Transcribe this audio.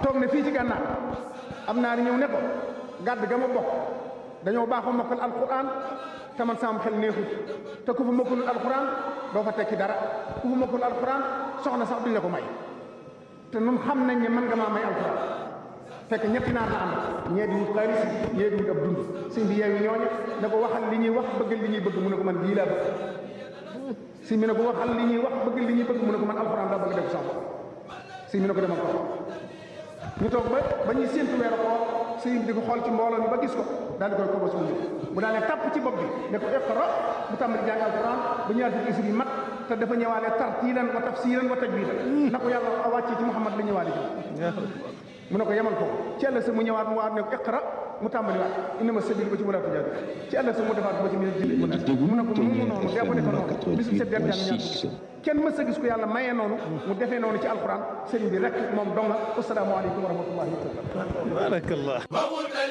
toog ne fii ci gànnaar am naa ni ñëw ne ko gàdd ga ma bokk dañoo baaxoo mokkal alquran te man sama xel neexut te ku fa mokkalul alquran doo fa tekki dara ku fa mokkalul alquran soxna sax duñ la ko may te nun xam nañ ne mën nga maa may alquran fekk ñetti naar la ànd ñee di wut xaalis ñee di wut ab dund sëñ bi yeewu ñooña ne ko waxal li ñuy wax bëggal li ñuy bëgg mu ne ko man bii laa bëgg sëñ bi ne ko waxal li ñuy wax bëggal li ñuy bëgg mu ne ko man alquran daa bëgg def sax sëñ bi ne ko demal ko ñu toog ba ba ñuy séntu weeru koor sëñ bi di ko xool ci mbooloo mi ba gis ko daal di koy ko ba suñu bu daal ne tàpp ci bopp bi ne ko iqra bu tàmbali jàng alquran bu ñaar fukki isib yi mat te dafa ñëwaale tartiilan wa tafsiran wa tajwidan na ko yàlla wàccee ci Muhammad la ñëwaale ci mu ne ko yemal ko ci ëllëg sa mu ñëwaat mu waat ne ko iqra mu tàmbali waat innama sabilu ba ci wala tujaadu ci ëllëg sa mu defaat ba ci minal jinni mu ne ko mu noonu dee ko defe noonu bisu set den jàng ñaar kenn mës a gis ko yàlla mayee noonu mu defee noonu ci alquran sëriñ bi rek moom donga assalaamu aleykum wa rahmatullahi wa barakatuh barakallah